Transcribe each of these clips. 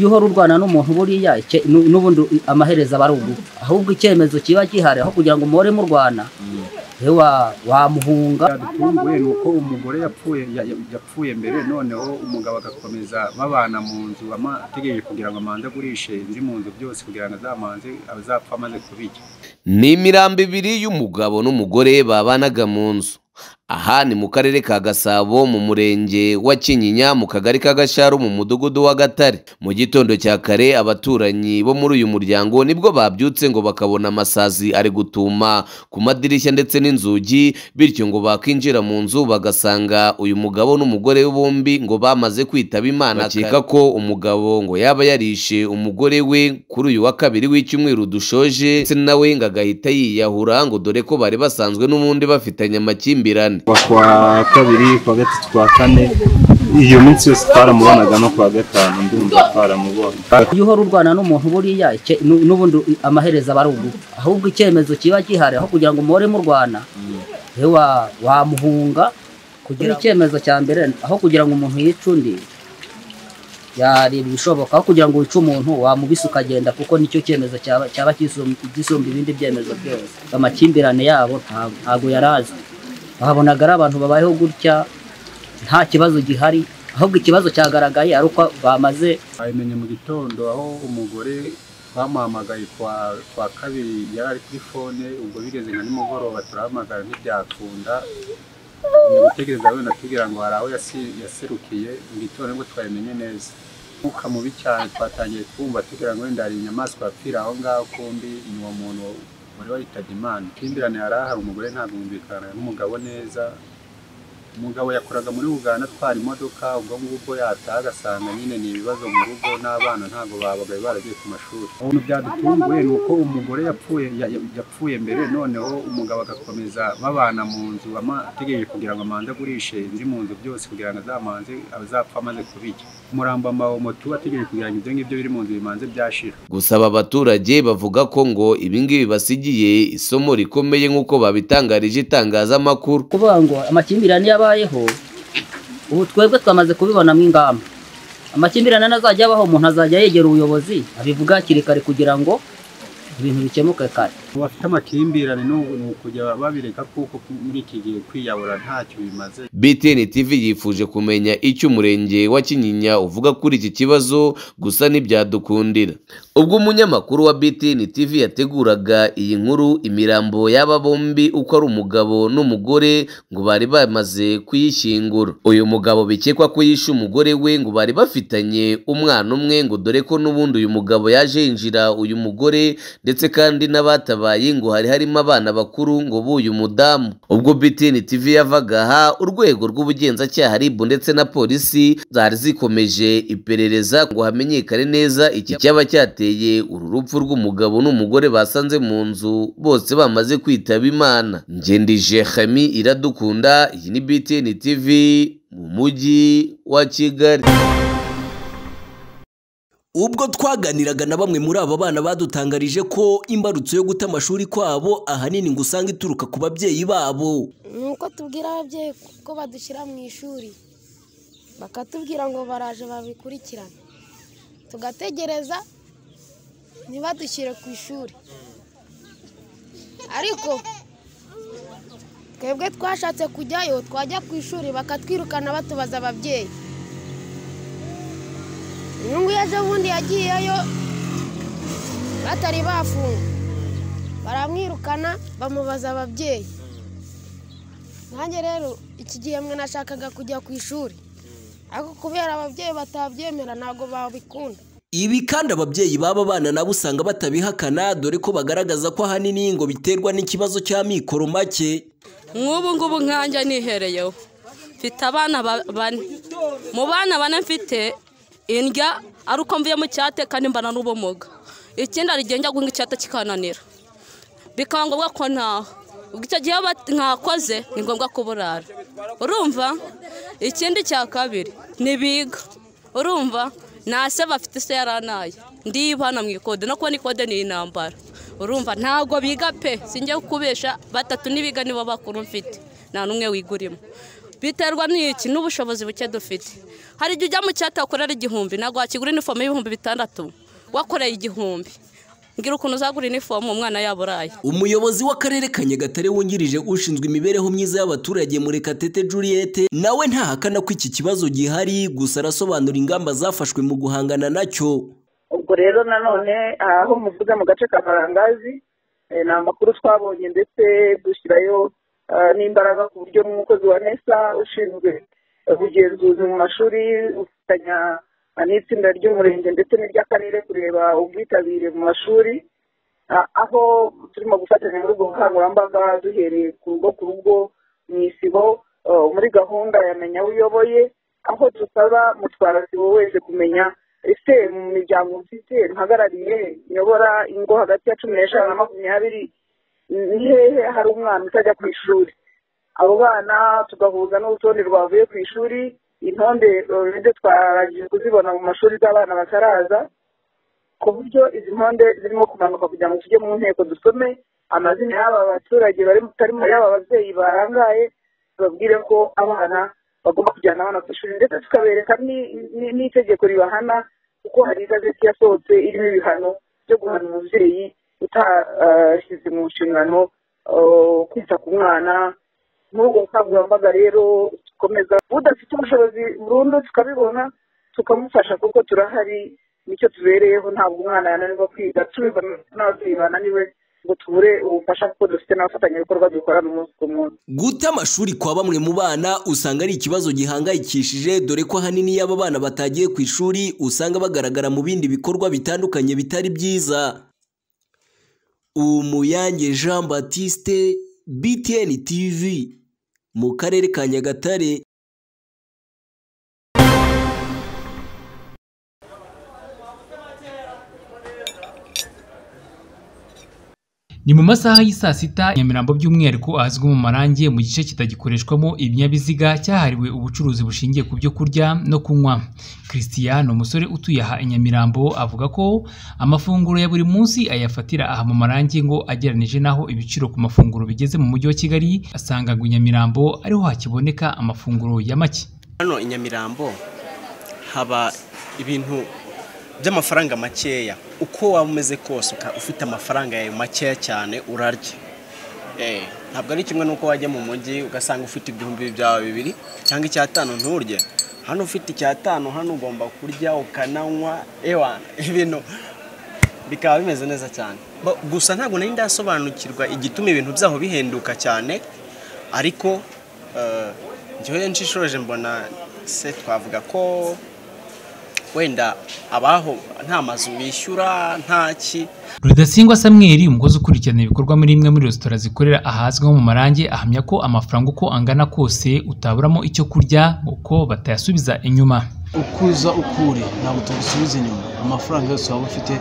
iyo uhora urwana n'umuntu buriya icye- nu- n'ubundi amaherezo aba ari ugufa ahubwo icyemezo kiba gihari aho kugira ngo muhore murwana ewa wamuhunga yadutunguye ni uko umugore yapfuye ya- ya- yapfuye mbere noneho umugabo agakomeza babana mu nzu ama- ategereje kugira ngo amanze agurishe indi mu nzu byose kugira ngo azamanze azapfa amaze kubirya ni imirambo ibiri y'umugabo n'umugore babanaga mu nzu aha ni mu karere ka gasabo mu murenge wa kinyinya mu kagari ka gasharu mu mudugudu wa gatare mu gitondo cya kare abaturanyi bo muri uyu muryango nibwo babyutse ngo bakabona amasazi ari gutuma ku madirishya ndetse n'inzugi bityo ngo bakinjira mu nzu bagasanga uyu mugabo n'umugore we bombi ngo bamaze kwitaba imana bakeka ko umugabo ngo yaba yarishe umugore we kuri uyu wa kabiri w'icyumweru dushoje ndetse nawe ngo agahita yiyahura ngo dore ko bari basanzwe n'ubundi bafitanye amakimbirane kuva ku wa kabiri ku wa gatatu ku wa kane iyo minsi yose twaramubonaga no ku wa gatanu ndumva twaramubonye iyo uhora urwana n'umuntu buriya icye- nu- n'ubundi amaherezo aba ari ugufa ahubwo icyemezo kiba gihari aho kugira ngo muhore murwana ewa wamuhunga kugira icyemezo cya mbere aho kugira ngo umuntu yice undi yareba ibishoboka aho kugira ngo wice umuntu wamubise ukagenda kuko nicyo cyemezo cyaba cyaba gisum- gisumba ibindi byemezo byose amakimbirane yabo nta- ntago yari azwi wabonaga ari abantu babayeho gutya nta kibazo gihari ahubwo ikibazo cyagaragaye ari uko bamaze babimenye mu gitondo aho umugore bamuhamagaye ku wa- ku wa kabiri yari ari kuri fone ubwo bigeze nka nimugoroba turahamagara ntibyakunda ni gutegereza wenda tubwira ngo hari aho yasi- yaserukiye mu gitondo nibwo twabimenye neza umwuka mubi cyane twatangiye kumva tubwira ngo wenda hari inyamaswa yapfira aho ngaho kumbi ni uwo muntu wari wayitabye imana ikimbirane yari ahari umugore ntabwo yumvikanaga n'umugabo neza umugabo yakoraga muri uganda atwara imodoka ubwo ngubwo yataha agasanga nyine ni ibibazo mu rugo n'abana ntabwo babagaye baragiye ku mashuri ibintu byadutunguye ni uko umugore yapfuye ya- ya- yapfuye mbere noneho umugabo agakomeza babana mu nzu ama- ategereje kugira ngo amanze agurishe indi mu nzu byose kugira ngo azamanze azapfa amaze kubirya umurambo amawomotu ategereje kugira ngo ibyo ngibyo biri mu nzu bimanze byashira gusa aba baturage bavuga ko ngo ibingibi basigiye isomo rikomeye nk'uko babitangarije itangazamakuru kuvuga ngo amakimbirane yabayeho ubu twebwe twamaze kubibonamo ingamba amakimbirane anazajya abaho umuntu azajya yegera ubuyobozi abivuga hakiri kare kugira ngo ibintu bikemuke kare bafite amakimbirane ni uku- ni ukujya babireka kuko muri iki gihe kwiyahura ntacyo bimaze BTN TV yifuje kumenya icyo umurenge wa Kinyinya uvuga kuri iki kibazo gusa ntibyadukundira ubwo umunyamakuru wa BTN TV yateguraga iyi nkuru imirambo y'aba bombi uko ari umugabo n'umugore ngo bari bamaze kuyishyingura uyu mugabo bikekwa ko yishe umugore we ngo bari bafitanye umwana umwe ngo dore ko n'ubundi uyu mugabo yaje yinjira uyu mugore ndetse kandi n'abatabaye ngo hari harimo abana bakuru ngo buyu mudamu ubwo BTN TV yavaga aha urwego rw'ubugenzacyaha RIB ndetse na polisi zari zikomeje iperereza ngo hamenyekane neza iki cyaba cyateye uru rupfu rw'umugabo n'umugore basanze mu nzu bose bamaze kwitaba Imana ngendije Khami iradukunda iyi ni BTN TV mu mujyi wa Kigali ubwo twaganiraga na bamwe muri aba bana badutangarije ko imbarutso yo guta amashuri kwabo ahanini ngo usanga ituruka ku babyeyi babo ni uko tubwira ababyeyi ko badushyira mu ishuri bakatubwira ngo baraje babikurikirane tugategereza ntibadushyire ku ishuri ariko twebwe twashatse kujyayo twajya ku ishuri bakatwirukana batubaza ababyeyi uyu nguyu ejo bundi yagiyeyo batari bafunga baramwirukana bamubaza ababyeyi nanjye rero iki gihembwe nashakaga kujya ku ishuri ariko kubera ababyeyi batabyemera ntabwo babikunda ibi kandi ababyeyi baba bana nabo usanga batabihakana dore ko bagaragaza ko ahanini ngo biterwa n'ikibazo cy'amikoro make nk'ubu ngubu nkanjye nihereyeho mfite abana ba- bane mu bana bane mfite indya ari uko mvuye mu cyate kandi mbana n'ubumuga ikindi hari igihe njya guhinga icyate kikananira bikaba ngombwa ko ntaha ubwo icyo gihe bat- ntakoze ni ngombwa ko burara urumva ikindi cya kabiri ntibiga urumva nta se bafite se yaranaye ndibana mu ikode no kubona ikode ni intambara urumva ntabwo biga pe sinjya kubesha batatu n'ibiga nibo bakuru mfite nta n'umwe wigurimo biterwa n'iki n'ubushobozi buke dufite hari igihe ujya mu cyata wakorera igihumbi ntabwo wakigura inifomo y'ibihumbi bitandatu wakoreye igihumbi ngira ukuntu uzagura inifomo umwana yaburaye umuyobozi w'akarere ka nyagatare wungirije ushinzwe imibereho myiza y'abaturage murekatete juliette nawe ntahakana ko iki kibazo gihari gusa arasobanura ingamba zafashwe mu guhangana nacyo ubwo rero nanone aho muvuga mu gace ka marangazi eh, ni amakuru twabonye ndetse dushyirayo ah, n'imbaraga ku buryo n'umukozi wa nesa ushinzwe eh, ubugenzuzi mu mashuri ufatanya ah, n'itsinda ry'umurenge ndetse n'iry'akarere kureba ubwitabire mu mashuri Ah, aho turimo gufatanya muri ubwo bukangurambaga duhereye ku rugo ku rugo mu isibo ah, muri gahunda yamenya aho uyoboye aho dusaba mutwarasibo wese kumenya ese mu miryango mfite mpagarariye nyobora ingo hagati ya cumi n'eshanu na makumyabiri ni hehe hari umwana utajya ku ishuri abo bana tugahuza n'urutonde rwavuye ku ishuri intonde rero twarangije kuzibona mu mashuri y'abana bataraza ku buryo izi ntonde zirimo kumanuka kugira ngo tujye mu nteko dusome amazina y'aba baturage bari batari muri aba babyeyi barangaye tubabwire ko abana bagomba kujyana abana ku ishuri ndetse tukabereka ni- ni- n'itegeko ribahana kuko hari igazeti yasohotse irimo ibihano byo guhana umubyeyi utashyize mu nshingano ah, kwita ku mwana muri ubwo bukangurambaga rero dukomeza udafite ubushobozi burundu tukabibona tukamufasha kuko turahari nicyo tubereyeho ntabwo umwana yananirwa kwiga tubibona n'ababyeyi bananiwe ngo tubure ubufasha kuko dufite n'abafatanyabikorwa dukorana umunsi ku munsi guta amashuri kwa bamwe mu bana usanga ari ikibazo gihangayikishije dore ko ahanini iyo aba bana batagiye ku ishuri usanga bagaragara mu bindi bikorwa bitandukanye bitari byiza umuyange jean batiste btn tv mu karere ka nyagatare ni mu masaha y'i sita nyamirambo by'umwihariko ahazwi mu marangi mu gice kitagikoreshwamo ibinyabiziga cyahariwe ubucuruzi bushingiye ku byo kurya no kunywa christian umusore utuye aha i nyamirambo avuga ko amafunguro ya buri munsi ayafatira aha mu marangi ngo agereranije n'aho ibiciro ku mafunguro bigeze mu mujyi wa kigali asanga ngo i nyamirambo ariho hakiboneka amafunguro ya make hano i nyamirambo haba ibintu by'amafaranga makeya uko waba umeze kose uka- ufite amafaranga yawe makeya cyane urarya Eh, ntabwo ari kimwe n'uko wajya mu mujyi ugasanga ufite ibihumbi byawe bibiri cyangwa icyatanu nturye hano ufite icyatanu hano ugomba kurya ukananywa ewa ibintu bikaba bimeze neza cyane Ba- gusa ntabwo nari ndasobanukirwa igituma ibintu byaho bihenduka cyane ariko eh, njyewe nshishoje mbona se twavuga ko wenda abaho nta mazu bishyura nta ki rudasingwa samweri umukozi ukurikirana ibikorwa muri imwe muri resitora zikorera ahazwi nko mu marangi ahamya ko amafaranga uko angana kose utaburamo icyo kurya kuko batayasubiza inyuma ukuza ukure ntabwo tugusubiza inyuma amafaranga yose waba ufite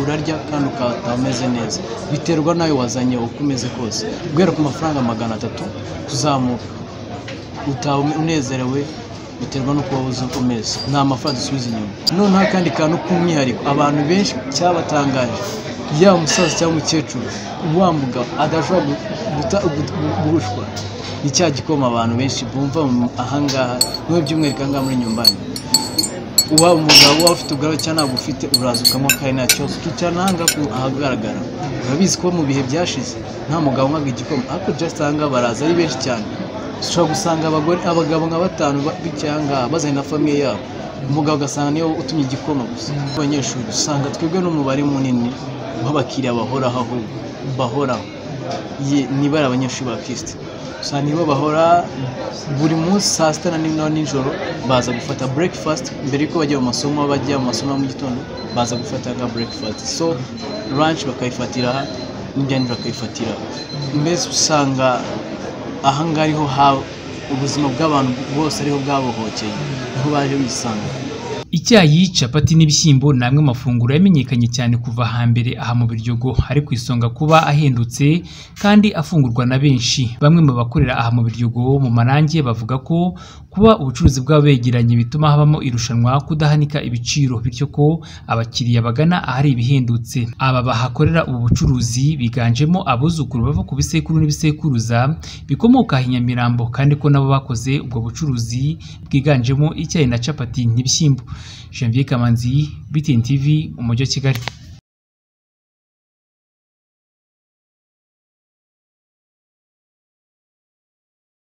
urarya kandi ukataha umeze neza biterwa nayo wazanye uko umeze kose guhera ku mafaranga magana atatu kuzamuka utaba unezerewe biterwa n'uko waba uzi uko umeze nta mafaranga dusubiza inyuma noneho akandi kantu k'umwihariko abantu benshi cyabatangaje yaba umusaza cyangwa umukecuru wambuga adashobora gu- guta- gu- gu- gurushwa ni cya gikoma abantu benshi bumva mu- ahangaha niwe by'umwihariko ahangaha muri nyumbani waba umugabo waba ufite ubwaro cyangwa ntabwo ufite uraza ukamuha kandi nta kibazo ukicarana aha ngaha ku- ahagaragara urabizi ko mu bihe byashize nta mugabo unywaga igikoma ariko just aha ngaha baraza ari benshi cyane ushobora gusanga abagore abagabo nka batanu ba- bicaye aha ngaha bazanye na famiye yabo umugabo ugasanga niyo utumye igikoma gusa abanyeshuri usanga twebwe n'umubare munini w'abakiriya bahoraho ahubwo bahoraho Ye- niba ari abanyeshuri ba kirisiti gusa nibo bahora buri munsi saa sita na nimwe nijoro baza gufata breakfast mbere yuko bajya mu masomo bajya mu masomo ya mu gitondo baza gufata nka breakfast so lunch bakayifatira aha n'ibya nijoro bakayifatira aho. mbese usanga aha ngaha ariho ha ubuzima bw'abantu bose ariho bwabohokeye niho baje bisanga icyayi capati n'ibishyimbo ni amwe mafunguro yamenyekanye cyane kuva hambere aha mu Biryogo ari ku isonga kuba ahendutse kandi afungurwa na benshi bamwe mu bakorera aha mu Biryogo mu marange bavuga ko kuba ubucuruzi bwabo begeranye bituma habamo irushanwa kudahanika ibiciro bityo ko abakiriya bagana ahari ibihendutse aba bahakorera ubu bucuruzi biganjemo abuzukuru bava ku bisekuru n'ibisekuruza bikomoka aha i Nyamirambo kandi ko nabo bakoze ubwo bucuruzi bwiganjemo icyayi na capati n'ibishyimbo Janvier Kamanzi, BTN TV, Umujyi wa Kigali.